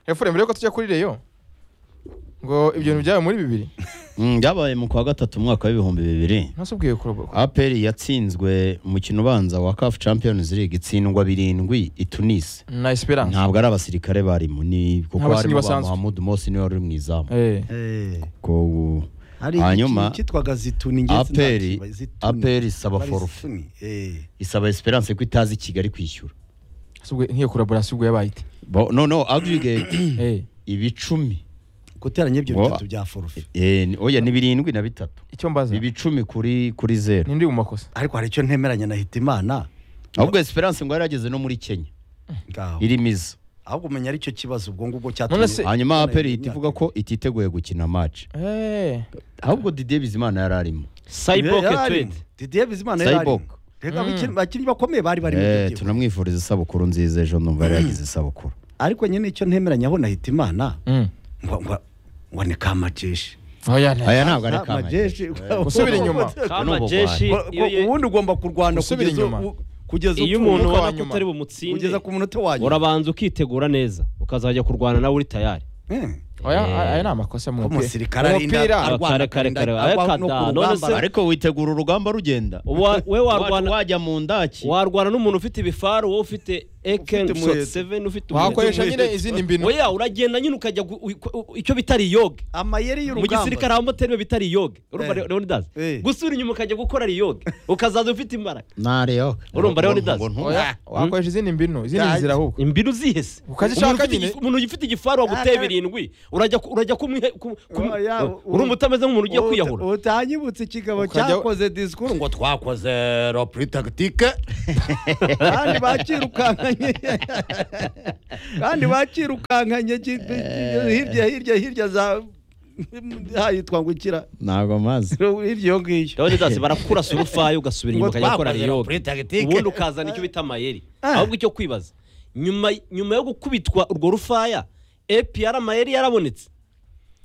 efure mbere yuko tujya kuri reyo ngo ibyo bintu byabaye muri bibiri Mm, byabaye mu kwa gatatu mu mwaka w'ibihumbi bibiri nasubwiye kuroba aperi yatsinzwe umukino ubanza wa kafu champions league itsindwa birindwi i tunisi na esperance ntabwo ari abasirikare barimo ni kuko Abakinnyi harimo ba basanzwe. muhamudu mose niwe wari uri mu izamu Eh, Eh, ko ubu- hari hanyuma ikintu cyitwaga zituni nge APR sindakiba, zituni. APR isaba Bari forfait. zituni, eh. isaba esperance ko itazi kigali kwishyura subwiye- nk'iyo kuraborasi ubwo yabaye ite Bo- no no aggregate Eh, ibicumi guteranya ibyo Ngo- bitatu bya forufe Eh, ni- oya ni birindwi na bitatu icyo mbaza ibicumi kuri kuri zero nindi mu makosa ariko hari icyo ntemeranya na hitimana ahubwo esperance ngo yari yageze no muri kenya ngaho irimo iza ahubwo umenya ari cyo kibazo ubwo ngubwo None se- cyatumye hanyuma aperi ihita ivuga ko ititeguye gukina match Eh, ahubwo didier bizimana yari arimo cyborg Yari ari. twede Didier Bizimana yari Cyborg. arimo. Rega abakinnyi- abakinnyi bakomeye bari bari muri Eh, iryo gihugu. tunamwifuriza isabukuru nziza ejo numva yari yagize isabukuru ariko nyine icyo ntemeranya aho na hitimana mm. ngo ngo- ngo ni kamajeshi Oya, nta- aya ntabwo ari Ah, kamajeshi Gusubira inyuma. kamajeshi Ngo- ngo ubundi ugomba kurwana Gusubira kugeza inyuma. u- kugeza iyo upfuye. umuntu umunota wa ubona ko nyuma. utari bumutsinde kugeza ku munota wa nyuma urabanza ukitegura neza ukazajya kurwana nawe uri tayari Eh. oya aya ni amakosa mu Ko mupira. umusirikare Mu arinda- mupira arwana Kare, kare, akarinda- kare, agwa areka no ku da, none rugamba. se- ariko witegura urugamba rugenda Wa- we Wacu warwana- wajya mu ndaki warwana n'umuntu ufite ibifaru wowe ufite eken Ufite umuheto. seveni ufite wakoresha Umuheto. nyine izindi mbinu weya uragenda nyine ukajya gu- u- u- icyo bita riyoge amayeri mu y'urugamba gisirikare habamo terime bita riyoge urumva Eh. leonidas Eh. gusubira inyuma ukajya gukora riyoge ukazaza ufite imbaraga nareyo Urumva rero ni dazi. Oya, wakoresha izindi mbinu izindi Ya, nzira ahubwo imbinu zihese Ukazishaka Umuntu ufite nyine. igi- umuntu ufite igifaru waguteye Ah, birindwi urajya ku- urajya kumwihe ku- ku- Oya, u- urumva utameze nk'umuntu ugiye Uta- kwiyahura utanyibutse ikigabo Ukajya- cyakoze disikuru ngo twakoze ropuri tagitike kandi bakirukankanye kandi bakirukankanye ki- ki- hirya hirya hirya za hayitwa ngo ikira ntabwo mazi hirya iyo ngiyo leonidas barakurasa urufaya ugasubira inyuma Ngo ukajya gukora twakoze riyoge Lopuri Tactique. ubundi ukazana icyo bita amayeri Ah. ahubwo icyo kwibaza nyuma nyuma yo gukubitwa urwo rufaya epr amayeri yarabonetse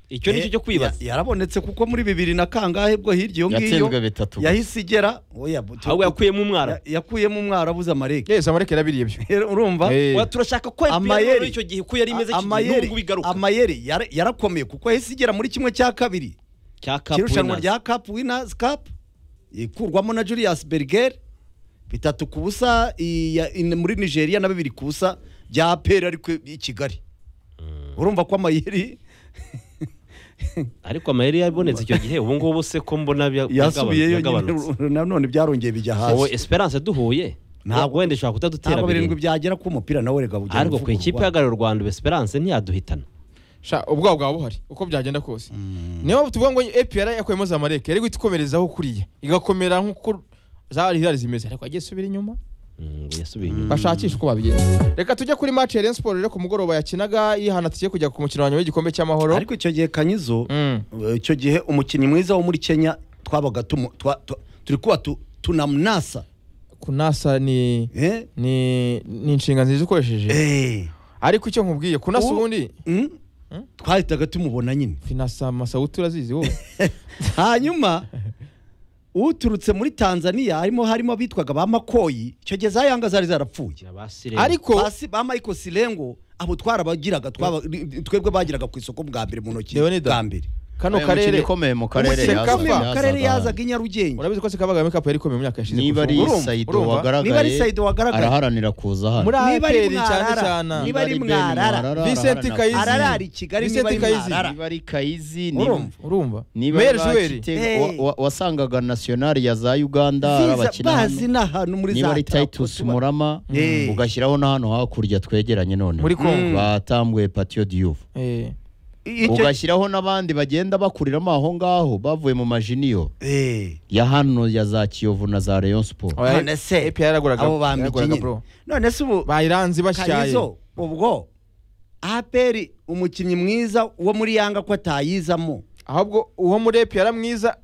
icyo nicyo cyo kwibaza Ya- yarabonetse kuko muri bibiri na kangahe bwo hirya iyo ngiyo Yatsinzwe bitatu gusa. yahise igera oya, bu- ahubwo yakuyemo umwara ya- yakuyemo umwara abuze amareke yesu amareke yarabiriye ibyo urumva Eh. Wa- turashaka ko Amayeri. epr icyo gihe ko yari imeze iki gihe amayeri n'ubwo bigaruka amayeri yara- yarakomeye kuko yahise igera muri kimwe cya kabiri cya Cup cy'irushanwa Winners. rya Cup Winners Cup ikurwamo na Julius Berger bitatu ku busa iya- in- muri Nigeria na bibiri ku busa bya APR ariko i Kigali urumva ko amayeri ariko amayeri yabonetse icyo gihe ubu ngubu se ko mbona bya- yasubiyeyo nyine byagabanutse nanone byarongeye bijya wowe hasi esperance duhuye Ntabwo- wenda ishobora kutadutera ntabwo birindwi birindwi byagera ku mupira nawe reka bujya ariko ku ikipe ihagarariye u rwanda ubu esperance ntiyaduhitana sha ubwabo bwaba buhari uko byagenda kose niyo tuvuga ngo APR yakuyemo za mareke yari guhita ikomerezaho kuriya igakomera nk'uko zari zari zimeze ariko agiye subira inyuma Mm, yasubiye inyuma bashakisha uko babigenza reka tujye kuri match ya Rayon Sports rero ku mugoroba yakinaga yihana tugiye kujya ku mukino wa nyuma w'igikombe cy'amahoro ariko icyo gihe kanyizo Mm. icyo gihe umukinnyi mwiza wo muri kenya twabaga tumu- twa- twa- turi kuba tu- tunamunasa kunasa ni Eh? ni ni inshinga nziza ukoresheje Eh. ariko icyo nkubwiye kunasa Ubu- ubundi Mm? twahitaga tumubona nyine finasa masawuti urazizi wowe hanyuma uturutse muri tanzania harimo harimo abitwaga ba makoyi icyo gihe za yanga zari zarapfuye ariko ariko Basi ba michael sirengo abo twarabagiraga twaba- twebwe bagiraga ku isoko bwa mbere mu ntoki Leonidas. bwa mbere kano karere ikomeye mu karere Umukinnyi yazaga- ukomeye mu karere yazaga i nyarugenge urabizi ko Sekabagame Cup yari ikomeye mu myaka yashize niba ari Urumva- saido urumva? niba ari wagaragaye Saido wagaragaye. araharanira kuza hano muri Niba ari APR cyane Mwarara. cyane Niba ari Ben Mwarara. Vincent araharanira Kayizi. kuza. ararara i kigali Vicente niba ari Kayizi. mwarara niba ari kayizi Urumva? urumva niba Mayor ari Joel. Kitego, Hey. wa- wa- wasangaga nationali ya za uganda Ziza- arabakina bazi hano. n'ahantu muri niba za ari tarapo titus tuba- murama Eh. ugashyiraho n'ahantu hakurya twegeranye none Muri Congo. batambuye patio diyuvu Eh, Icyo- ugashyiraho n'abandi bagenda bakuriramo aho ngaho bavuye mu majiniyo Eh. ya hano ya za kiyovu na za rayon sport oya, none se APR yaraguraga- abo yaraguraga bambiki bro. none se ubu bayiranze bashyaye kayizo ubwo aperi umukinnyi mwiza wo muri yanga ko atayizamo ahubwo uwo muri APR mwiza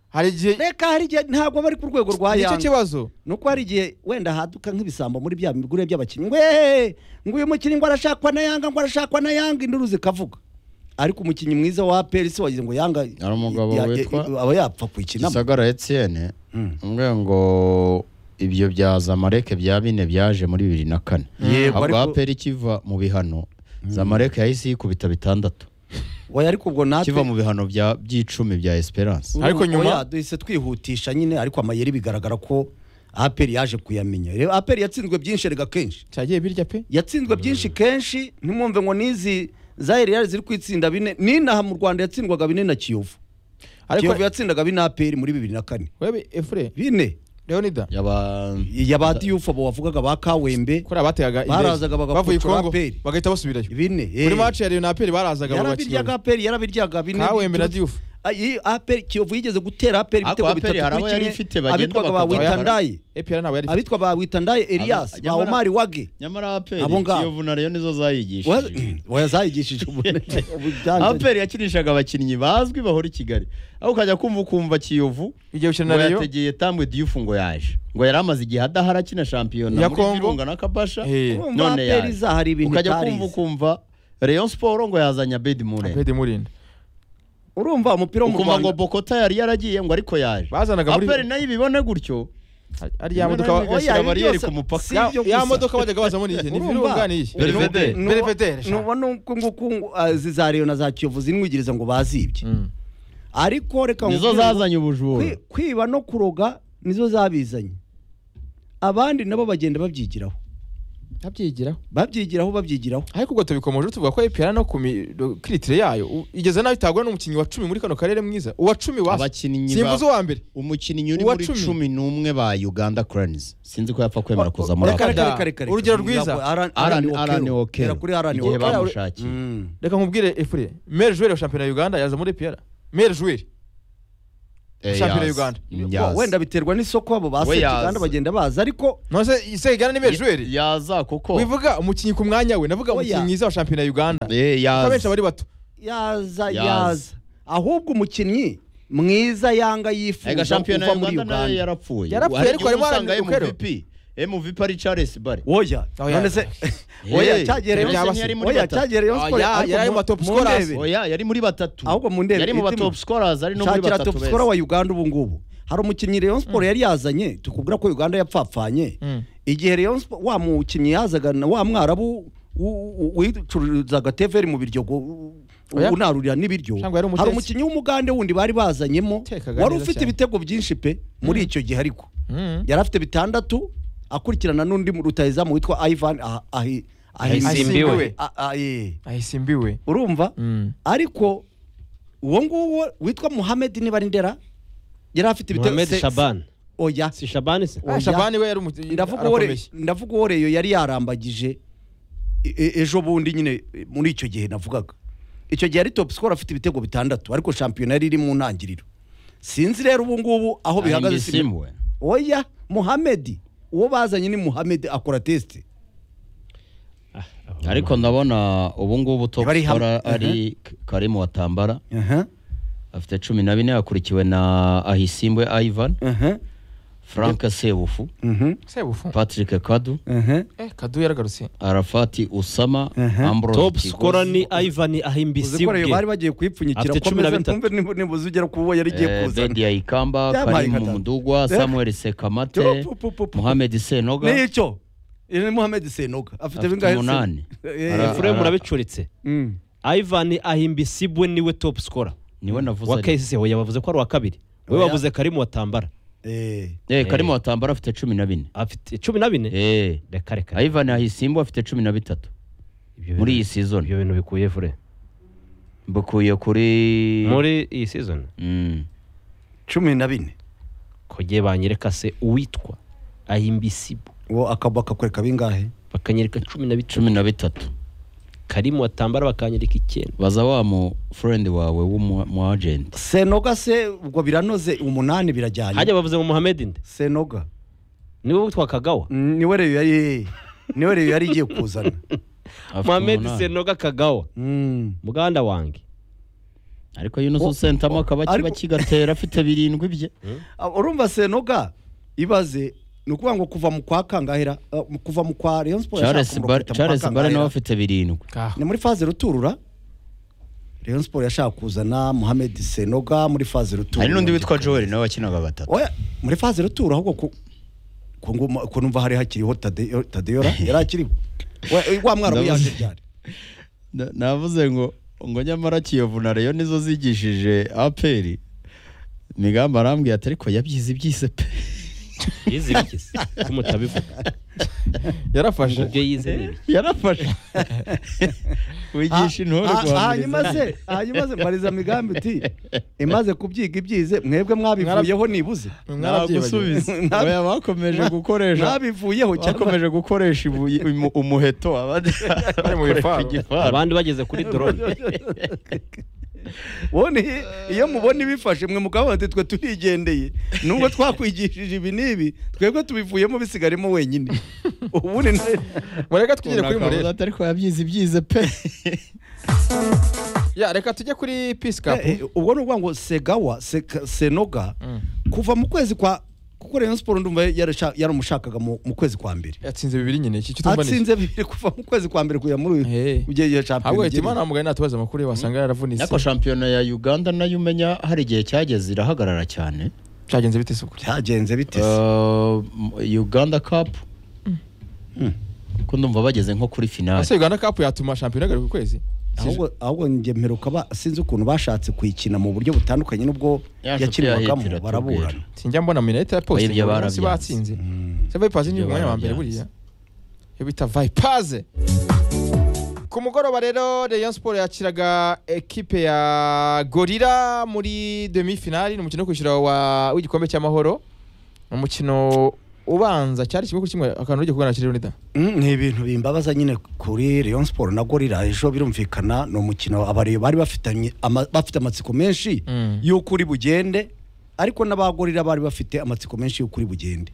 hari igihe reka hari igihe ntabwo bari ku rwego rwa nicyo yanga kibazo nuko hari igihe wenda haduka nk'ibisambo muri bya bigure by'abakinnyi ngo "Eh, ngo uyu mukinnyi ngo arashakwa na yanga ngo arashakwa na yanga induru zikavuga ariko umukinnyi mwiza wa aperi se wagize ngo yanga Hari umugabo ya- ya- witwa- aba yapfa kuyikinamo gisagara etienne umwe ngo ibyo bya zamareke bya bine byaje muri bibiri na kane Yego, ahubwo ariko- aperi kiva mu bihano zamalek yahise yikubita bitandatu oya ariko ubwo natwe kiva mu bihano bya- by'icumi bya esperance Ariko Urumva, nyuma- oya, duhise twihutisha nyine ariko amayeri bigaragara ko aperi yaje kuyamenya rero aperi yatsinzwe byinshi erega kenshi cyagiye birya pe yatsinzwe byinshi kenshi ntimwumve ngo n'izi za eriyari ziri kwitsinda bine n'inaha mu rwanda yatsindwaga bine na kiyovu ariko kiyovu yatsindaga bine aperi muri bibiri na kane wewe efure bine leonida yaba ya ba diyufu abo wavugaga ba kawembe kuri abateraga indege Barazaga bagapfukura bavuye i Kongo APR. bagahita basubirayo bine kuri eh. maci ya leona aperi barazaga yarabiryaga bagakira aperi yarabiryaga bine kawembe na diyufu Ayi, APR, kiyovu yigeze gutera aperi Ariko ibitego APR hari abo bitatu kuri yari kimwe ifite bagenda abitwaga ba bakagwa. witandayi epr ntabwo yari abitwa ba witandaye elias ba nyamara- omari wage nyamara aperi Abo ngabo. kiyovu na reyo nizo zayigishije wazayigishije ubunebwe aperi yakinishaga abakinnyi bazwi bahora i kigali aho ukajya kumva ukumva kiyovu igihe gukina ngo na leyo yategeye tambwe diyufu ngo yaje ngo yari amaze igihe adahara akina shampiyona Ya muri Congo. virunga na kabasha Eh. none aperi yaje. za hari ibintu ukajya kumva utarizi ukumva reyo siporo ngo yazanye abedi mure aperi murinda urumva umupira wo mu ukumva ngo rwanda bokota yari yaragiye ngo ariko yaje bazanaga muri aperi nayo ibibone gutyo ari ya modoka ba- Oya, igashyira ibi bariyeri byose ku mupaka. si ya- ibyo ya gusa. modoka bajyaga bazamo n'iyi ni Urumva? virunga n'iyi Belvedere. Nubu- Belvedere, sha. nubona uko nguko izi za reyo na za kiyovu zinwigiriza ngo bazibye Mm. ariko reka nizo nkubwire zazanye ngo ubujura kwi- kwiba no kuroga nizo zabizanye abandi nabo bagenda babyigiraho ndabyigiraho babyigiraho babyigiraho ariko ubwo tubikomoje tuvuga ko epr no ku kiritire yayo u- igeze nabi itagura n'umukinnyi wa cumi muri kano karere mwiza uwa cumi wa abakinnyi ba- simvuze uwa mbere umukinnyi uri Uwa muri cumi. cumi n'umwe ba uganda cranes sinzi ko yapfa kwemera kuza muri Reka- aka reka- Urugero rwiza. Alan- Alan arani Okero. kuri arani Igihe Okero. bamushakiye reka nkubwire efure mere joueur wa shampiyona ya uganda yaza muri epr mere joueur Eh, shampiyona yazi. ya uganda Yazi. wenda biterwa n'isoko abo We baseje yazi. kandi bagenda baza ariko none se se uganda ni mere joueur yaza kuko wivuga umukinnyi ku mwanya we navuga Oya. umukinnyi mwiza wa shampiyona ya uganda Eh, kuko abenshi yaza abari bato yaza Yaza. yaza ahubwo umukinnyi mwiza yanga ega yifuza shampiyona kuva ya muri uganda nayo uganda yarapfuye Yarapfuye, Hari ariko igihe harimo usanga Alan Okero. mvp mvp ari charles bare oya Oya. none se Eh, oya cyagiye Rayon Yose Sport- ntiyari muri oya batatu. cyagiye Rayon Oya, Sport, ariko yari mu mu- top mu scorers. ndebe. oya yari muri batatu ahubwo mu ndebe yari mu ba itima. top scorers ari no muri shakira batatu top scorer beza wa uganda ubu ngubu hari umukinnyi Rayon Sport yari yazanye tukubwira ko uganda yapfapfanye Mm. igihe Rayon Sport wa mukinnyi yazaga na wa mwarabu u- u- wicuruzaga teveri mu biryo Oya. unarurira n'ibiryo Cyangwa yari umutetsi. hari umukinnyi w'umugande wundi bari bazanyemo Utekaga wari neza ufite cyane. ibitego byinshi pe muri icyo gihe ariko Mm. yari afite bitandatu akurikirana n'undi mu rutayizamu witwa Ivan ah- ahi- ahi- Ahisimbiwe. Ahisimbiwe. Ah- ah, eh. ahise imbiwe urumva Mm. ariko uwo nguwo witwa muhammed niba ari ndera yari afite mohamed se- shaban oya si shaban se Ah, Shabani we yari umukinnyi ndavuga uwo re- arakomeye. ndavuga uwo reyo yari yarambagije e- e- ejo bundi nyine e, muri icyo gihe navugaga icyo gihe yari top score afite ibitego bitandatu ariko shampiyona yari iri mu ntangiriro sinzi rero ubu ngubu aho bihagaze simbi- simwe oya muhammed uwo bazanye ni muhammed akora test ariko ndabona ubu ngubu top Bari hamwe. scorer ari karimu watambara afite cumi na bine akurikiwe na ahisimbwe ivan frank sebufu sebufu patrick kadu eh kadu yaragarutse arafati usama Mhm. ambrose top Kigozi. scorer ni ivan uzikoreyo bari ahimbisibwe bagiye kuyipfunyikira Afite ko cumi na ameze bitatu. ntumve nimba- nimba uzugera ku uwo yari igiye Eh, kuzana Bedia Ikamba, Byabaye Karim gatatu. Mudugwa, Eh. Samuel Sekamate, Pu- pu- pu- pu- Mohamed Senoga, nicyo ni muhammed senoga afite afite bingahe se? umunani. Eh, Ara- fure ara- murabicuritse Mm. ivan ahimbisibwe niwe top scorer Niwe navuze. wa ari- kcc yabavuze ko ari uwa kabiri we Oya. bavuze karimu watambara Eh. Eh, Karim Eh. Watambara afite cumi na bine. afite cumi na bine Eh, reka reka Ivan Ahisimbo afite cumi na bitatu Ibyo muri iyi bintu- season. ibyo bintu bikuye fure Bukuye kuri muri iyi season Mm. cumi na bine kogiye banyereka se uwitwa ahimbisibu uwo akaba akakwereka bingahe bakanyereka cumi na bitatu cumi na bitatu. karimu watambara bakanyereka icyenda Baza wa mu friend wawe w'umu mu agent. senoga se ubwo biranoze umunani birajyanye hajya bavuze ngo muhammed nde senoga niwe witwa kagawa Mm, niwe reyo yari niwe reyo yari igiye kuzana Afite muhammed umunani. senoga kagawa Mm. muganda wanjye Ariko Yunus Sentamo akaba ariko- kiba kigatera afite birindwi bye. Ah, urumva senoga ibaze ni ukuvuga ngo kuva mu kwa kangahera ah, mu- kuva mu kwa Rayon Sport Charles yashaka Bar- kumurokota mu kwa Charles Bare Kangahera. nawe afite birindwi. kaho ni muri faze ruturura Rayon Sport yashaka kuzana Mohamed Senoga muri faze ruturura Hari n'undi witwa Joel nawe wakinaga batatu. oya muri faze rutura ahubwo ku ku ngoma ko numva hari hakiriho Tade- Tadeyora yari akiriho wa wa mwarabu Ndabuze. yaje ryari Na- navuze ngo ngo nyamara kiyovu na reyo nizo zigishije aperi migambi arambwira ati ariko yabyize ibyize pe yizibigeze ko mutabivuga yarafashe ibyo yize ni ibi yarafashe wigisha intore Ha- ha- guhamiriza hanyuma se hanyuma se mbariza migambi uti imaze kubyiga ibyize mwebwe mwabivuyeho nibuze mwarabyibagiwe ntagusubiza oya bakomeje gukoresha mwabivuyeho cyangwa bakomeje gukoresha ibuye- imu- umuheto abandi Bari mu bakoresha bifaru. igifaru abandi bageze kuri drone Ubundi iyo mubona ibifashe mwe mukabona ati twe turigendeye nubwo twakwigishije ibi n'ibi twebwe tubivuyemo bisigaremo wenyine ubundi na- mureka tugere kuri Akavuga murera ati ariko yabyize ibyize pe ya reka tujye kuri peace cup Eh, eh, ubwo ni ukuvuga ngo segawa Seka- senoga Mm. kuva mu kwezi kwa kuko Rayon Sport ndumva yarasha- yaramushakaga mu mu kwezi kwa mbere yatsinze bibiri nyine iki cy'utumbanije atsinze bibiri kuva mu kwezi kwa mbere kujya muri uyu Eh. kujya iyo shampiyona ahubwo igeze. Hitimana ntamugaye natubaza amakuru ye wasanga yaravunitse ariko shampiyona ya uganda nayo umenya hari igihe cyageze irahagarara cyane cyagenze bite se kuri cyagenze bite se Uh, uganda cup ko ndumva bageze nko kuri finale ese uganda cup yatuma shampiyona igaruka ukwezi ahubwo ahubwo njye mperuka ba- sinzi ukuntu bashatse kuyikina mu buryo butandukanye n'ubwo Ya nshuti yakinwagamo yahitira baraburana tubwira. sinjya mbona minota ya poste Oya, ibyo buri munsi barabyanze. batsinze se vipazi ni Ibyo umwanya wa mbere barabyanze. buriya iyo bita vipaze ku mugoroba rero Rayon Sport yakiraga ekipe ya Gorira muri demi finali ni umukino wo kwishyura wa- w'igikombe cy'amahoro ni umukino ubanza cyari kimwe kuri kimwe akantu ugiye kugana kiriho nida Mm, ni ibintu bimbabaza nyine kuri Rayon Sport na Gorira ejo birumvikana ni umukino abareba bari bafitanye ama- bafite amatsiko menshi Mm. y'uko uri bugende ariko n'abagorira bari bafite amatsiko menshi y'uko uri bugende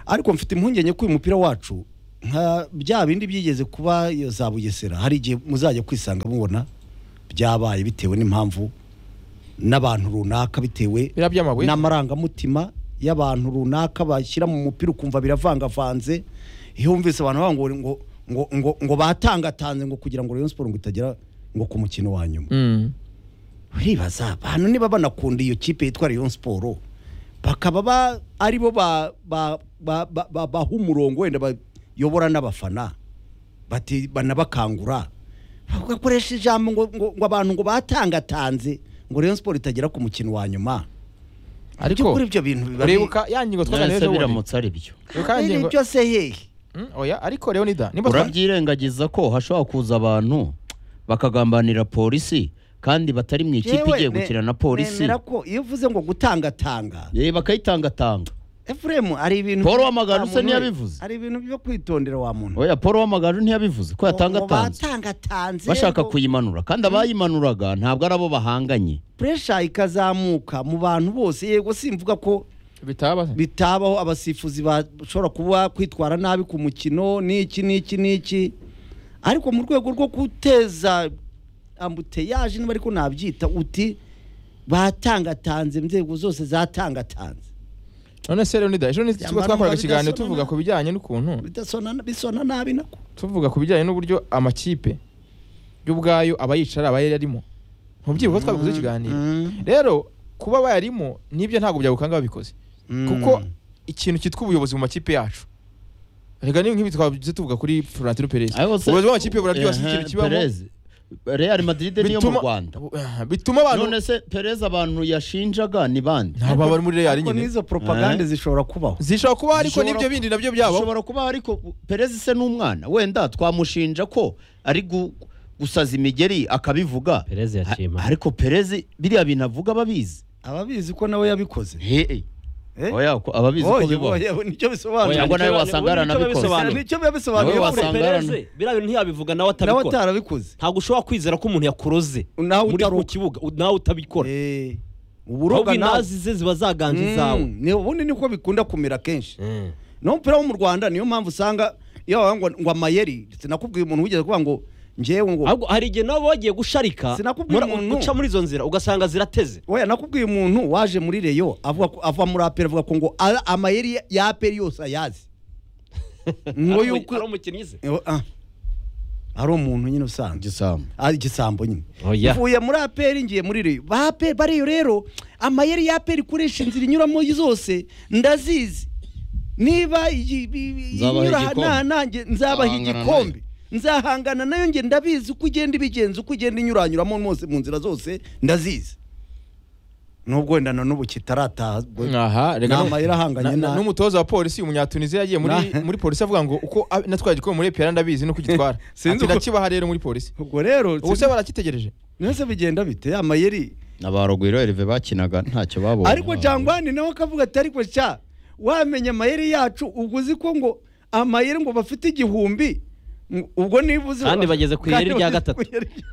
ariko mfite impungenge ko uyu mupira wacu nka bya bindi byigeze kuba iyo za Bugesera hari igihe muzajya kwisanga mubona byabaye bitewe n'impamvu n'abantu runaka bitewe biriya by'amabuye n'amarangamutima y'abantu runaka bashyira mu mupira ukumva biravangavanze iyo wumvise abantu bavuga ngo ngo ngo ngo batangatanze ngo kugira ngo Rayon Sport ngo itagera ngo ku mukino wa nyuma Mm. uribaza abantu niba banakunda iyo kipe yitwa Rayon Sport bakaba ba aribo ba ba ba ba- ba- baha umurongo wenda bayobora n'abafana bati banabakangura bagakoresha ijambo ngo ngo ngo abantu ngo batangatanze ngo Rayon Sport itagera ku mukino wa nyuma ariko kuri ibyo bintu biba uribuka ya ngingo twaganira nese ejo bundi biramutse ari byo Uribuka ya ngingo byose hehe Mm, oya ariko Leonida nimba twa- urabyirengagiza ko hashobora kuza abantu bakagambanira polisi kandi batari mu ikipe Jewe igiye ne- gukina na polisi nemera ko iyo uvuze ngo gutangatanga Yewe bakayitangatanga efuremu hari ibintu Paul byo- Wamagana wa usa muntu ntiyabivuze. we, hari ibintu byo kwitondera wa muntu oya paul wamagaju ntiyabivuze ko yatangatanze batangatanze bashaka ngo kuyimanura kandi abayimanuraga ntabwo ari abo bahanganye pressure ikazamuka mu bantu bose yego simvuga ko bitaba bitabaho abasifuzi bashobora kuba kwitwara nabi ku mukino n'iki n'iki n'iki ariko mu rwego rwo guteza ambuteyaje niba ariko nabyita uti batangatanze inzego zose zatangatanze none se Leonida ejo ni Yambara twakoraga umwambaro ikiganiro bidasonana. tuvuga ku bijyanye n'ukuntu bidasona bisona nabi nako tuvuga ku bijyanye n'uburyo amakipe y'ubwayo aba yicara aba yarimo ntubyibuka ko twabivuze ikiganiro rero kuba bayarimo n'ibyo ntabwo byagukanga babikoze kuko ikintu cyitwa ubuyobozi mu makipe yacu reka ni nk'ibi twabivuze tuvuga kuri Florentino Perez ubuyobozi bw'amakipe buraryoshye ikintu kibamo real madrid niyo mu rwanda Ah, bituma abantu none se perez abantu yashinjaga ni bande ntabwo bari muri Real ariko nyine n'izo propagande zishobora kubaho zishobora kuba ariko Zishobora- n'ibyo bindi nabyo byabo bishobora kuba ariko perez se n'umwana wenda twamushinja ko ari gu- gusaza imigeri akabivuga Perez yaciye A- impaka. ariko perez biriya bintu avuga ababizi ababizi ko nawe yabikoze Hey, Eh? oya ko ababizi ko Oya, bibaho oya, nicyo bisobanura Oya, ngo nawe wasanga Ubundi nicyo yaranabikoze. babisobanura. nicyo biba bisobanuye Nawe kure. wasanga- Perez biriya bintu ntiyabivuga nawe nawe atabikora atarabikoze ntabwo ushobora kwizera ko umuntu yakuroze Nawe muri ku utaruka. kibuga u- nawe utabikora Eh, ahubwo uburoga nawe inazi ze ziba zaganje izawe Mm, ni- ubundi niko bikunda kumera kenshi n'umupira wo mu rwanda niyo mpamvu usanga iyo bavuga ngo, ngo amayeri sinakubwiye umuntu wigeze kuvuga ngo ngewe ngo ahubwo hari igihe nabo bagiye gusharika Sinakubwiye mura- umuntu. uca muri izo nzira ugasanga zirateze oya nakubwiye umuntu waje muri reyo avuga ko- ava muri aperi avuga ko ngo a- amayeri ya- ya aperi yose ayazi ngo Ari umu- yuko ari umukinnyi ze Eh, ah. ari umuntu nyine usanzwe gisambo ari igisambo nyine Oya. mvuye muri aperi ngiye muri reyo ba aperi bariyo rero amayeri ya aperi ikoresha inzira inyuramo zose ndazizi niba iyi- iyi- iyi Nzabaha inyura igikombe. nanjye nzabaha Ahangana igikombe nzahangana nayo nge ndabizi uko ugenda ibigenza uko ugenda inyuranyuramo mose mu nzira zose ndazizi nubwo wenda na n'ubu kitarataha aha rega Ni amayeri ahanganye na- na- na- n'umutoza wa polisi umunyatuniziya yagiye muri Na- muri polisi avuga ngo uko a- natwaye igikombe muri epiyara ndabizi nuko gitwara Sinzi ati uko- ndakibaha rero muri polisi ubwo rero ubuse barakitegereje mwese bigenda bite amayeri abarugwiro erive bakinaga ntacyo babonye ariko jangwani nawe akavuga ati ariko sha wamenya amayeri yacu ubwo uzi ko ngo amayeri ngo bafite igihumbi ngo- ubwo niba uzi Kandi bageze ku Kandi iyeri rya bageze ku gatatu. iyeri rya-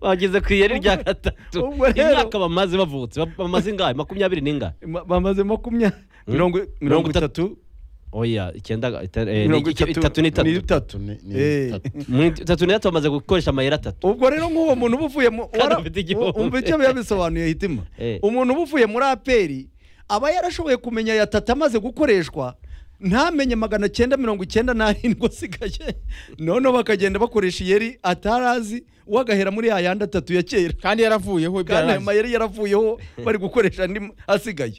bageze ku iyeri rya gatatu Ubwo rero- imyaka bamaze bavutse ba- bamaze ingahe makumyabiri n'ingahe Ma- bamaze makumya mirongo mirongo itatu oya icyenda ita- eh, mirongo ni- itatu n'itatu n'itatu Ni- ni Eh. itatu. Mu itatu n'itatu bamaze gukoresha amayeri atatu ubwo rero nk'uwo muntu uba uvuye mu- Kandi wara- afite igihumbi. umva icyo biba bisobanuye hitima Eh. umuntu uba uvuye muri aperi aba yarashoboye kumenya ya tata amaze gukoreshwa ntamenye magana cyenda mirongo icyenda n'arindwi asigaye noneho bakagenda bakoresha iyeri atarazi uwo agahera muri yayandi atatu ya kera kandi yaravuyeho kandi ayo byararangiye. mayeri yaravuyeho bari gukoresha andi asigaye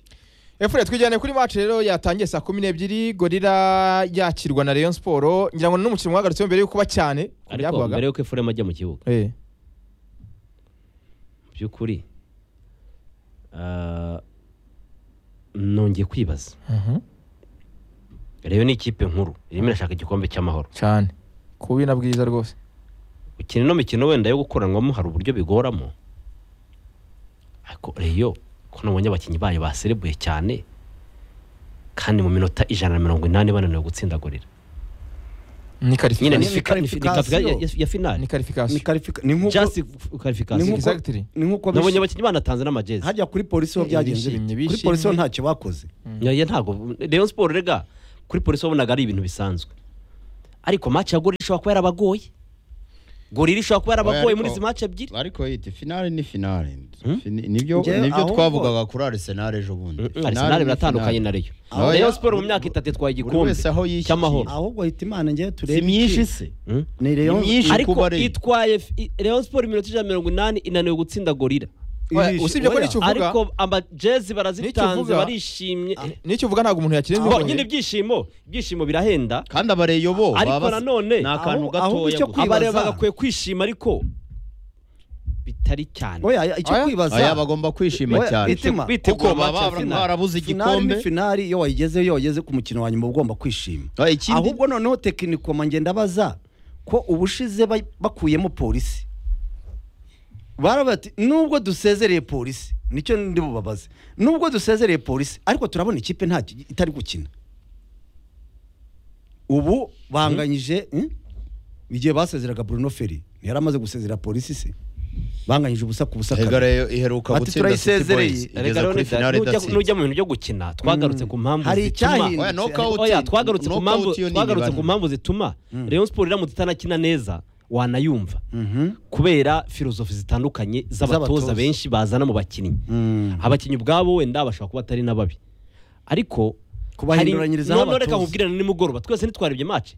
efure twijyane kuri match rero yatangiye saa kumi n'ebyiri gorira yakirwa na Rayon Sport ngira ngo n'umukino wahagaritsweho mbere y'uko uba cyane ku ariko byavugwaga. mbere y'uko efurema ajya mu kibuga Eh. mu by'ukuri ah, nongeye kwibaza Mhm. rero ni ikipe nkuru irimo irashaka igikombe cy'amahoro cyane kubi na bwiza rwose gukina ino mikino wenda yo gukoranwamo hari uburyo bigoramo ariko reyo ko nabonye abakinnyi bayo baserebuye cyane kandi mu minota ijana na mirongo inani bananiwe gutsindagurira ni nyine karifikasiyo Ni ni fika- ni fika- ni fika- qualification. ya- ya finale ni ni karifikasiyo karifi- ni nk'uko just ni qualification nk'uko- Exactly. ni nk'uko nabonye bishimye. abakinnyi banatanze n'amajezi hajya kuri polisi ho Eh, byagenze bishimye, bite? kuri bishimye. polisi ho ntacyo bakoze Oya ntabwo Rayon Sport rega kuri polisi wabonaga ari ibintu bisanzwe ariko match ya Gorira ishobora kuba yarabagoye Gorira ishobora kuba yarabagoye Oya, muri ariko- izi match ebyiri ariko yiti finale ni finale Hmm? Fini- nibyo Njyewe nibyo ahubwo- twavugaga kuri Arsenal ejo bundi Mm, Finale Arsenal ni biratandukanye na finale. Rayon Oya. Rayon Sport mu myaka itatu yatwaye Buri igikombe wese aho yishyikiye. cy'amahoro ahubwo hita imana ngewe turebe si myinshi iki. se Mm? ni ni Rayon- myinshi kuba ariko ari itwaye f- i- Rayon Sport iminota ijana na mirongo inani inaniwe gutsinda Gorira Ijisho. usibye ko Oya. n'icyo uvuga ariko amajezi barazitanze N'ikivuga- barishimye Eh, n'icyo uvuga ntabwo umuntu yakirenza bo nyine ibyishimo ibyishimo birahenda kandi abareyo bo Ariko baba- nanone- ni akantu Ahubwo- ahubwo gatoya icyo gusa. kwibaza- abareba bagakwiye kwishima ariko bitari cyane oya icyo Oya. kwibaza Aya bagomba kwishima Oya, cyane itima. kuko Bitegura baba match ya finale. barabuze finali igikombe ni finali iyo wayigezeho iyo wageze ku mukino wa nyuma uba ugomba kwishima Ah, ikindi- ahubwo noneho tekinikoma ngenda baza ko ubushize ba- bakuyemo polisi baravuga ati nubwo dusezereye polisi nicyo ndi bubabaze nubwo dusezereye polisi ariko turabona ikipe nta itari gukina ubu banganyije hmm? igihe basezeraga Bruno Ferri ntiyari amaze gusezera polisi se banganyije ubusa ku busa Erega kabiri. Rayon iheruka Ati gutsinda City turayisezereye. Boys Erega igeze rero kuri nida- finale nujya- idatsinze nujya mu bintu byo gukina twagarutse ku mpamvu Hari zituma icyahindutse. Oya, knockout- oya twagarutse ku mpamvu knockout yo ni twagarutse ku ibibane. mpamvu zituma Rayon Sport iramutse itanakina neza wanayumva Mhm. kubera filozofi zitandukanye Z'abatoza. z'abatoza benshi bazana mu bakinnyi Mm. abakinnyi ubwabo wenda bashobora kuba atari n'ababi ariko Kubahinduranyirizaho noneho reka abatoza. nkubwirane nimugoroba twese ntitwarebye match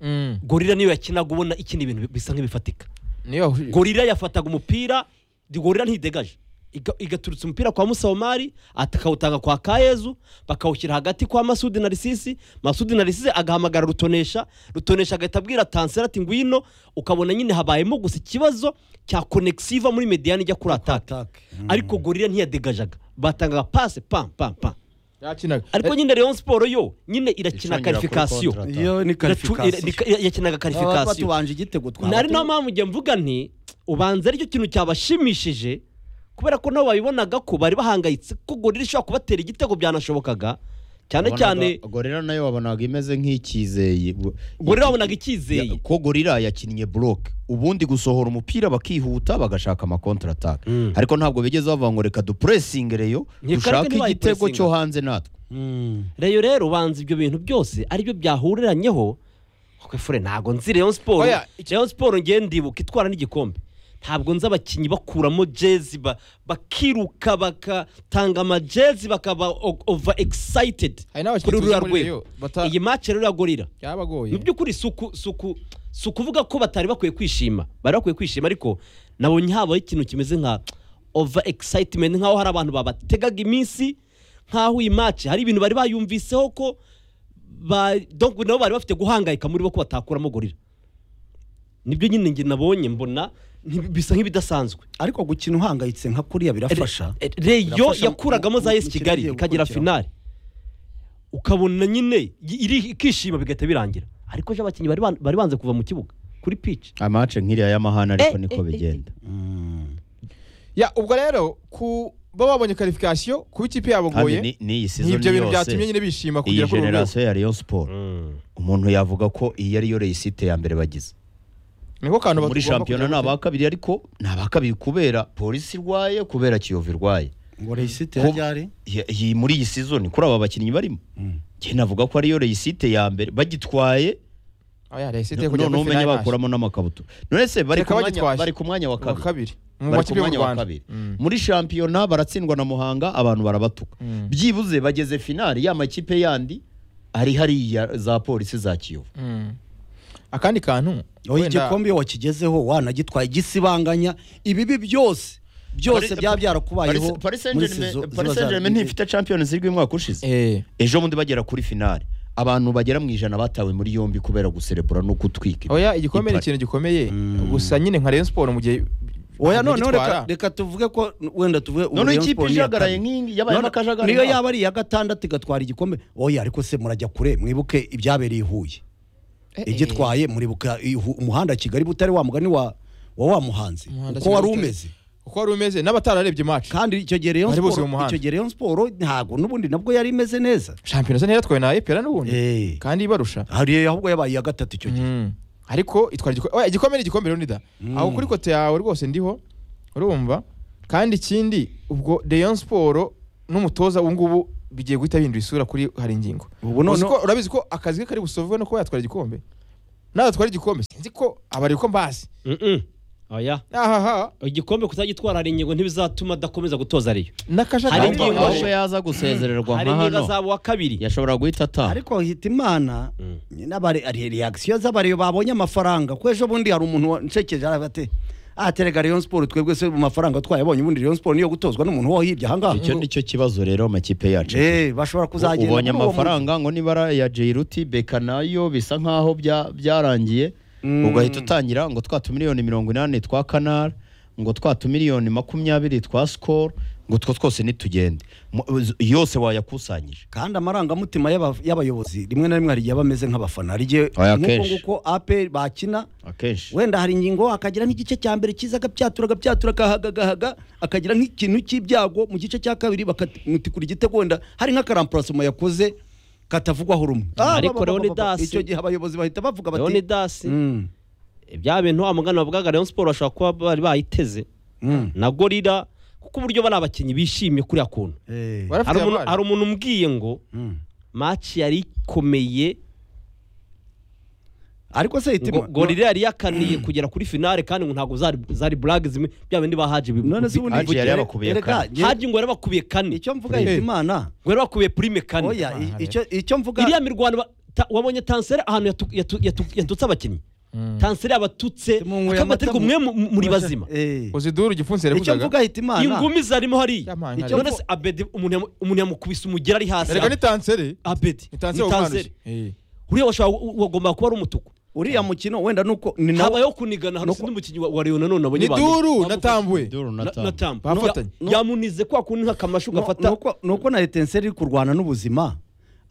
Mm, gorira niyo yakinaga ubona ikindi bintu bisa nk'ibifatika niyo gorira yafataga umupira di- gorira ntidegaje Iga- igaturutsa umupira kwa musawomari akawutanga kwa kayezu bakawushyira hagati kwa masudi na risisi masudi na risisi agahamagara rutonesha rutonesha agahita abwira tansera ati ngwino ukabona nyine habayemo gusa ikibazo cya konegisi iva muri mediyani ijya kuri ataka Attack. Mm. ariko gorira ntiyadegajaga batangaga pase pam pam pam yakinaga ariko nyine leon siporo yo nyine irakina Icongera kuri karifikasiyo kontra. iyo ni karifikasiyo yakinaga baba karifikasiyo batubanje igitego twaba nari tu- niyo mpamvu njye mvuga nti ubanza aricyo kintu cyabashimishije kubera ko nabo babibonaga ko bari bahangayitse ko gorira ishobora kubatera igitego byanashobokaga cyane cyane gorira nayo wabonaga imeze nk'ikizeye gorira babonaga icyizeye Ya- ko gorira yakinnye bloke ubundi gusohora umupira bakihuta bagashaka ama contre attack Mm. ariko ntabwo bigeze bavuga ngo reka dupressing reyo Ni dushake karate ntibayi igitego cyo pressinga. hanze natwe Mm. reyo rero ubanza ibyo bintu byose aribyo byahureranyeho kuko fure ntabwo nzi reyo siporo Oya, reyo siporo ngenda ndibuka itwara n'igikombe ntabwo nzi abakinnyi bakuramo jezi ba- bakiruka bagatanga amajezi bakaba o- over excited hari n'abakinnyi kuri tuzi ruriya muri rwego Rayon bata- iyi match rero ya gorira byabagoye mu by'ukuri si uku- si uku- si ukuvuga ko batari bakwiye kwishima bari bakwiye kwishima ariko nabonye habaho ikintu kimeze nka over excitement nk'aho hari abantu babategaga iminsi nk'aho iyi match hari ibintu bari bayumviseho ko ba donc nabo bari bafite guhangayika muri bo ko batakuramo gorira nibyo nyine njye nabonye mbona ntibi- bisa nk'ibidasanzwe ariko gukina uhangayitse nka kuriya birafasha Re- reyo Birafasha mu- yakuragamo za mu- yesi mu kirenge kigali ikagera gukurikiraho. finale ukabona nyine yi- iri- ikishima bigahita birangira ariko ejo abakinnyi bari ban- bari banze kuva mu kibuga kuri pitch amace nk'iriya y'amahana ariko Eh, niko eh, eh, bigenda Mm. ya ubwo rero kuba babonye kwalifikasiyo kuba ikipe yabo kandi ngoye ni- n'iyi n'ibyo sizoni bintu yose byatumye nyine bishima iyi kugera kuri uru rwego generasiyo ya Rayon Sport umuntu yavuga ko iyi ariyo reyisite ya mbere bagize niko kantu muri batugomba shampiyona ni kujya aba kabiri ariko ni aba kabiri kubera polisi irwaye kubera kiyovu irwaye ngo reyisite Kuba- yari Ye- iyi muri iyi sizoni kuri aba bakinnyi barimo Mm. njye navuga ko ariyo reyisite ya mbere bagitwaye Ah, ya reyisite no- kujya kuri noneho umenye finale maso. bakuramo n'amakabutura none se bari Reka ku mwanya- bagitwaje. bari ku mwanya wa Wa kabiri kabiri mu bari ku makipe yo mu mwanya wa rwanda kabiri Mm. muri shampiyona baratsindwa na muhanga abantu barabatuka Mm. byibuze bageze finali ya makipe yandi ari hariya za polisi za kiyovu Mm. akandi kantu aho wenda- igikombe iyo wakigezeho wanagitwaye gisibanganya ibibi byose byose Paris- byaba byarakubayeho Paris- Paris muri Saint-Germain- saison Paris ziba Saint-Germain zaragiye. ntifite champions league umwaka ushize Eh, ejo bundi bagera kuri finale abantu bagera mu ijana batawe muri yombi kubera guserebura no gutwika oya igikombe ni Ipari. ikintu gikomeye Mm. gusa nyine nka Rayon Sport mu gihe oya noneho reka gitwara. reka tuvuge ko wenda tuvuge ubu noneho Rayon ikipe Sport ni iya ijagaraye kabiri. nk'iyi yabayemo akajagari niyo yaba ari iya gatandatu igatwara igikombe oya ariko se murajya kure mwibuke ibyabereye i huye Eh, igitwaye muribuka i Hu- umuhanda kigali butare wa mugani wa wa wa muhanzi Umuhanda uko wari Kigali Butare. umeze uko wari umeze n'abatararebye match kandi icyo gihe Rayon Bari bose mu Sport muhanda. icyo gihe Rayon Sport ntago nubundi nabwo yari imeze neza shampiyona se ntiyatwawe na APR n'ubundi eh kandi ibarusha hari ahubwo yabaye iya gatatu icyo gihe Mm. ariko itwara igikombe oya igikombe ni igikombe Leonida Mm. aho kuri kote yawe rwose ndiho urumva kandi ikindi ubwo Rayon Sport n'umutoza ubu ngubu bigiye guhita bihindura isura kuri hari ingingo ubu Uzi none ko- urabizi ko akazi ke kari busovwe no kuba yatwara igikombe natwara igikombe sinzi ko abari ko mbazi oya ahaha igikombe kutagitwara hari ingingo ntibizatuma adakomeza gutoza ariyo Hari n'akajagari ingingo- ingingo babaje. ahubwo yaza gusezererwa hari nka ingingo hano azaba uwa kabiri yashobora guhita ataha ariko hita imana Mm. n'abareyagisiyo z'abareyo babonye amafaranga ko ejo bundi hari umuntu wancekeje aravuga ati aterega Rayon Sport twebwe se mu mafaranga twayabonye ubundi Rayon Sport niyo gutozwa n'umuntu wo hirya ahangaha icyo nicyo kibazo rero amakipe yacu eh bashobora kuzagenda ubonye muri uwo mujyi. amafaranga ngo nibara ya jeiruti beka nayo bisa nkaho bya- byarangiye Mm. ugahita utangira ngo twa tumiliyoni mirongo inani twa kanari ngo twa tumiliyoni makumyabiri twa sikoro ngo utwo twose nitugende Mu- z- yose wayakusanyije kandi amarangamutima y'aba- y'abayobozi rimwe na rimwe hari igihe aba ameze nk'abafana hari igihe Oya, nk'uko kenshi. nguko aperi bakina akenshi wenda hari ingingo akagira nk'igice cya mbere cyiza agapyatura agapyatura akahagagahaga akagira nk'ikintu cy'ibyago mu gice cya kabiri bakamutikura igitego wenda hari nk'akarampurasoma yakoze katavugwaho rumwe Ah, Ariko ba, ba, ba, ba, ba, ba. Leonidas- icyo gihe abayobozi bahita bavuga bati leonidas Mm, bya bintu wa mugana bavugaga rayon siporo bashobora kuba bari bayiteze mm. na gorira kuko uburyo bari abakinnyi bishimye kuriya kuntu Eh, Barafite hari umuntu- abari. hari umuntu umbwiye ngo mm. maci yari ikomeye ariko se hita ngo gorira yari yakaniye kugera kuri finale kandi ngo ntabwo zari zari blague zimwe bya bindi bahaje none se ubundi Haji yari Erega, yabakubiye erega, kane. njye- haje ngo yarabakubiye kane icyo mvuga Eh. hita imana ngo yarabakubiye prime kane oya i- icyo- icyo mvuga iriya mirwano ba- ta- wabonye tansere ahantu yatu- yatu- yatu- yatutse abakinnyi tansere yabatutse Tumunyweye amata akabaterwa mu- mwe mu- muri bazima Eh. uziduru igipfunsi icyo yareguzaga mvuga hita imana ingumi zarimo hariya Ya mpanga Icyo rero. none se abedi umuntu yamu- umuntu yamukubise umugera ari hasi erega ni tansere abedi ni ni tansere wagombaga tansere Eh. uriya washobora wagombaga kuba ari umutuku uriya mukino wenda nuko ni nawo habayeho kunigana hari undi mukinnyi wa wa Rayon nanone ni abonye ba mbere. duru na Bamufashe. tambwe Na- na Tambo. Bafatanye. Ya- yamunize kwa kundi nk'akamashu ni gafata uko- ni uko na etenseri iri kurwana n'ubuzima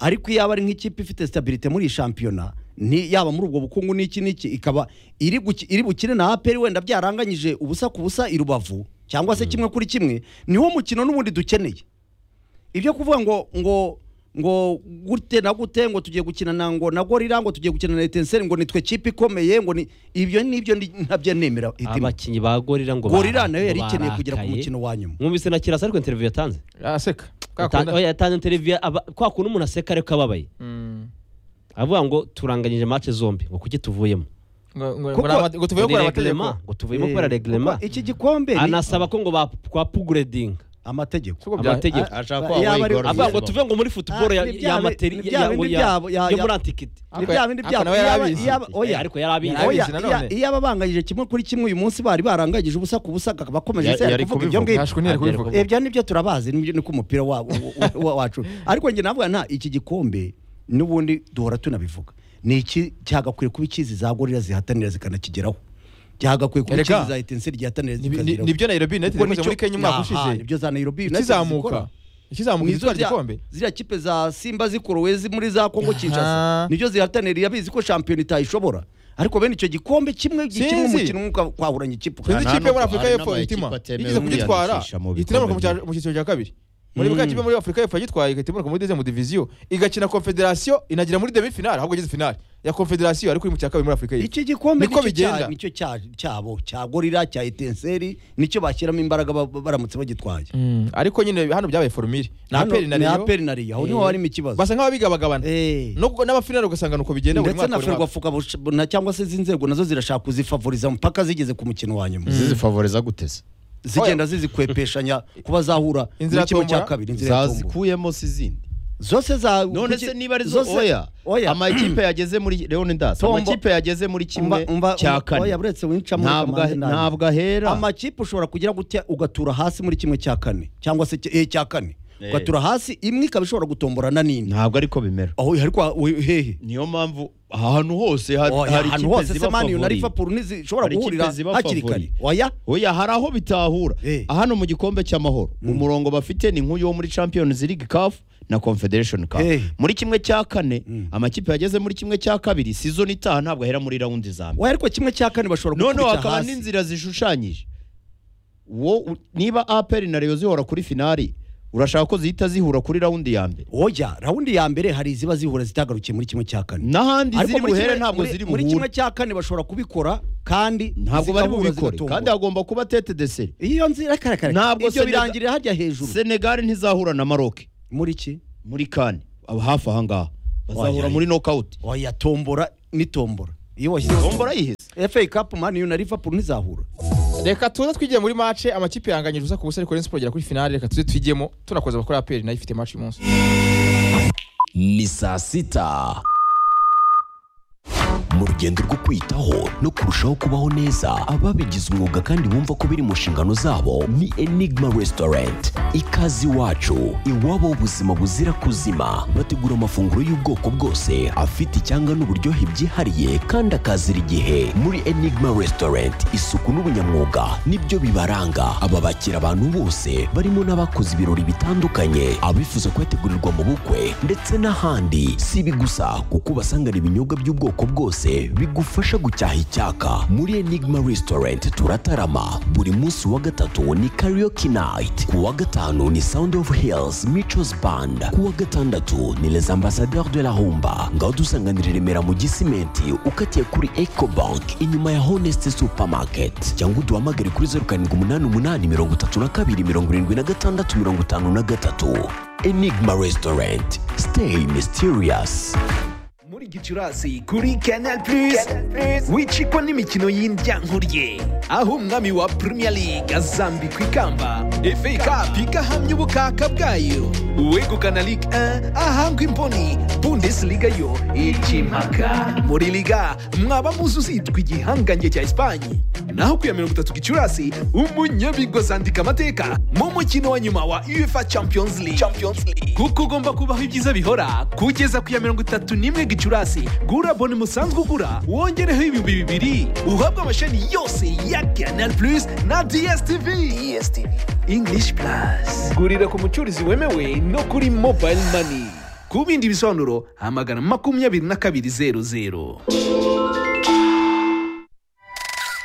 ariko iyo aba ari nk'ikipe ifite stabilite muri iyi shampiyona ni yaba muri ubwo bukungu n'iki n'iki ikaba iri guki- iri bukire na aperi wenda byaranganyije ubusa ku busa i rubavu cyangwa se kimwe kuri kimwe niwo mukino n'ubundi dukeneye ibyo kuvuga ngo ngo ngo gute na gute ngo tugiye gukina na ngo na gorira ngo tugiye gukina na etenseri ngo nitwe kipe ikomeye ngo ni ibyo nibyo ndi- ntabyo nemera hitima abakinnyi ba gorira ngo gorira bara- nayo yari ngo ikeneye kugera ku barakaye. mukino wa nyuma mwumvise na kirasa ariko interiviyu yatanze aseka Ka Yatan- kunda- oya, yatanze interiviyu aba- kwa kundi umuntu aseka ariko ababaye Mm. avuga ngo turanganyije mace zombi ngo kuki tuvuyemo Ngo- ngo- Kuko- ngo ni ama- ngo tuvuye Ngo gukora ni amategeko reglement, ngo tuvuyemo kubera Eh, reglement kuko iki gikombe ni anasaba ko ngo bapuguredinga amategeko Siko bya- amategeko Ah, ashaka Yaba wabaye ari- igorora. avuga ngo Baba. tuve ngo muri futuboro Ah, ya ni bya ya bi- materi ni bya ya- bindi ya- byabo, ya- yo ya- muri antikiti Ako- ni bya bindi ako byabo nawe iyaba- yarabizi. iyaba- oya Eh, ariko yari abizi. Yari abizi oya, nanone. iya- iyaba banganyije kimwe kuri kimwe uyu munsi bari baranganyije ubusa ku busa akaba akomeje Ya- se yari yari kuvuga ibyo ngibyo Ntashwe ntiyari Agera kubivuga. ibyo nibyo turabazi nibyo niko umupira wa- wa- wa- wacu ariko njye navuga nta iki gikombe n'ubundi duhora tunabivuga ni iki cyagakwiye kuba ikizi za gorira zihatanira zikanakigeraho cyagakwiye kuba Erega, ikizi za etense ryahatanira Ni- ni- nibyo zikageraho Nairobi United Kuko yakoze nicyo- muri Kenya umwaka Aha, ushize nibyo za Nairobi United ikizamuka zikora. ikizamuka Nizo izitwara rya- igikombe ziriya kipe za simba zikorowe zi- muri za kongo Aha. kinshasa nibyo zihatanira irabizi ko shampiyona itayishobora ariko bene icyo gikombe kimwe gikinwa Sinzi. umukino umwe uka- kwahuranya ikipe sinzi Aha, ikipe yo muri hari afurika y'epfo n'amakipe itima atemewe igeze kugitwara kwiyandikisha mu itinamuka bikombe mu cyiciro cya kabiri muri bwa kipe muri afurika y'epfo yagitwaye igatimuka muri deuxième division igakina confederation inagira muri demi finale ahubwo igeze finale ya confederation ariko iri mu cya kabiri muri afurika y'epfo iki gikombe Niko nicyo bigenda. cya- nicyo cya- cyabo cya gorira cya etenseri nicyo bashyiramo imbaraga ba- baramutse bagitwaye Mm, ariko nyine hano byabaye formule ni Hano- aperi na ni reyo aperi na Rayon, aho niho harimo ikibazo basa nk'ababigabagabana Eh. Nubwo n'abafinale ugasanga ni uko bigenda buri ndetse mwaka na buri mwaka. ferwafuka cyangwa se izi nzego nazo zirashaka kuzifavoriza mpaka zigeze ku mukino wa nyuma zizifavoriza guteze zigenda zizikwepeshanya kuba zahura Inzira n'ikimo cya tombora. kabiri inzira ya tombora. zazikuyemo si izindi zose za none kuki- se niba ari zose- oya oya amakipe yageze muri leon das Tombo- amakipe yageze muri kimwe Umva- umva- cya umva- kane oya, buretse wincamo ntabwo kamanzi nabi. ntabwo ahera amakipe ushobora kugira gutya ugatura hasi muri kimwe cya kane cyangwa se cya- eh, cya kane Eh. ugatura hasi imwe ikaba ishobora gutomborana n'indi ntabwo ariko bimera aho ariko ah, we- hehe niyo mpamvu ahantu hose ha- Oya, hari ahantu ikipe hose se ziba mani na favori liverpool ntizishobora Hari ikipe guhurira ziba hakiri favori. kare oya oya hari aho bitahura Eh. hano mu gikombe cy'amahoro umurongo bafite ni nk'uyu wo muri champions league caf na confederation cup Eh. muri kimwe cya kane amakipe yageze muri kimwe cya kabiri season itaha ntabwo ahera muri rawundi za mbere oya ariko kimwe cya kane bashobora noneho gukubita hakaba hasi n'inzira zishushanyije wo u- niba aperi na reyo zihora kuri finari urashaka ko zihita zihura kuri rawundi ya mbere oya rawundi ya mbere hari iziba zihura zitagarukiye muri kimwe cya kane n'ahandi Ariko ziri muri buhere kimwe- ntabwo muri- ziri muri kimwe buhure cya kane bashobora kubikora kandi ntabwo bari zigahura bubikore zigatomboka. kandi hagomba kuba tete deseri iyo nzira kare kare Ntabwo ibyo Senegal- birangirira harya hejuru senegali ntizahura na maroke muri ki muri kane aba hafi ahangaha Oya, bazahura oya. muri nokawuti oya tombora ni tombora iyo washyizeho tombora yihese FA Cup Man U na Liverpool ntizahura reka tuze twigiye muri mace amakipe yanganyije ubusa ku busa ariko Rayon Sports igera kuri finale reka tuze twigemo tunakoze abakora aperi nayo ifite match uyu munsi ni saa sita mu rugendo rwo kwitaho no kurushaho kubaho neza ababigize umwuga kandi bumva ko biri mu nshingano zabo ni enigma restaurant ikaze iwacu iwabo ubuzima buzira kuzima bategura amafunguro y'ubwoko bwose afite icyanga n'uburyohe byihariye kandi akazira igihe muri enigma restaurant isuku n'ubunyamwuga nibyo bibaranga aba bakira abantu bose barimo n'abakoze ibirori bitandukanye abifuza kuyategurirwa mu bukwe ndetse n'ahandi si ibi gusa kuko ubasangana ibinyobwa by'ubwoko bwose bigufasha gucyaha icyaka muri enigma restaurant turatarama buri munsi wa gatatu ni karaoke night ku wa gatanu ni sound of hills michos band ku wa gatandatu ni les ambassadeurs de la humba ngaho dusanganira i remera mu gisimenti ukatiye kuri eco bank inyuma ya honest supermarket cyangwa uduhamagare kuri zeru karindwi umunani umunani mirongo itatu na kabiri mirongo irindwi na gatandatu mirongo itanu na gatatu enigma restaurant stay mysterious muri gicurasi kuri canal plus wicikwa n'imikino y'indyankuriye aho umwami wa premier league azambikwa ikamba fa cup igahamya ubukaka bwayo uwegukana ligue 1 ahangwa imboni bundesliga yo ikimaka muri liga mwaba muzi uzitwa igihangange cya esipanye naho ku ya mirongo itatu gicurasi umunyabigozi andika amateka mu mukino wa nyuma wa uefa champions league, champions league. kuko ugomba kubaho ibyiza bihora kugeza ku ya mirongo itatu n'imwe gicurasi gura boni musanzwe ugura wongereho ibihumbi bibiri uhabwe amashami yose ya canal plus na dstv dstv english plus gurira ku mucurizi wemewe no kuri mobile money ku bindi bisobanuro hamagana makumyabiri na kabiri zeru zeru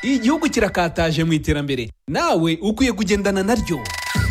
igihugu kirakataje mu iterambere nawe ukwiye kugendana naryo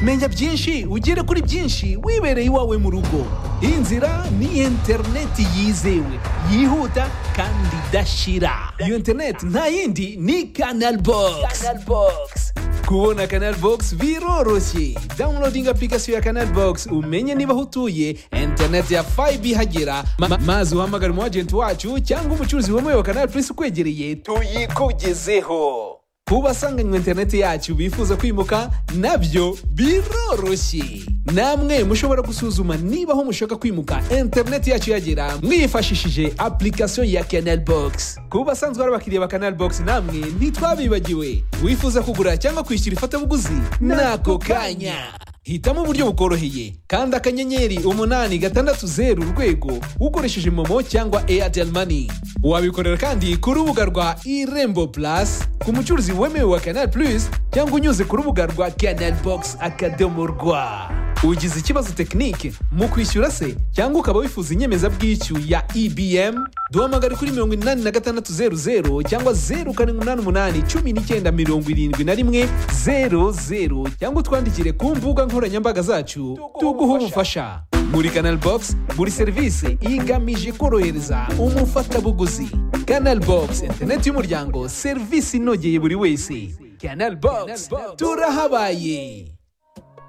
menya byinshi ugere kuri byinshi wibereye iwawe mu rugo inzira ni interineti yizewe yihuta kandi idashira iyo interineti nta yindi ni kanal bogisi kubona kanal bogisi biroroshye dawunilodinga apurikasiyo ya kanal bogisi umenye niba aho utuye interineti ya fayibi ihagera ma- ma- maze uhamagare umu ajenti wacu cyangwa umucuruzi wemewe wa kanal purisi ukwegereye tuyikugezeho ku basanganywe interineti yacu bifuza kwimuka nabyo biroroshye namwe mushobora gusuzuma niba aho mushaka kwimuka interineti yacu yagera mwifashishije application ya canal box ku basanzwe ari abakiriya ba canal box namwe ntitwabibagiwe wifuza kugura cyangwa kwishyura ifatabuguzi n'ako kanya hitamo uburyo bukoroheye kandi akanyenyeri umunani gatandatu zeru urwego ukoresheje momo cyangwa airtel money wabikorera kandi ku rubuga rwa irembo plus ku mucuruzi wemewe wa canal plus cyangwa unyuze ku rubuga rwa canal box akadomo rwa ugize ikibazo tekinike mu kwishyura se cyangwa ukaba wifuza inyemezabwishyu ya ebm duhamagare kuri mirongo inani na gatandatu zeru zeru cyangwa zeru karindwi umunani umunani cumi n'icyenda mirongo irindwi na rimwe zeru zeru cyangwa utwandikire ku mbuga nkoranyambaga zacu tuguhe ubufasha muri canal box buri serivisi igamije korohereza umufatabuguzi canal box interineti y'umuryango serivisi inogeye buri wese canal box turahabaye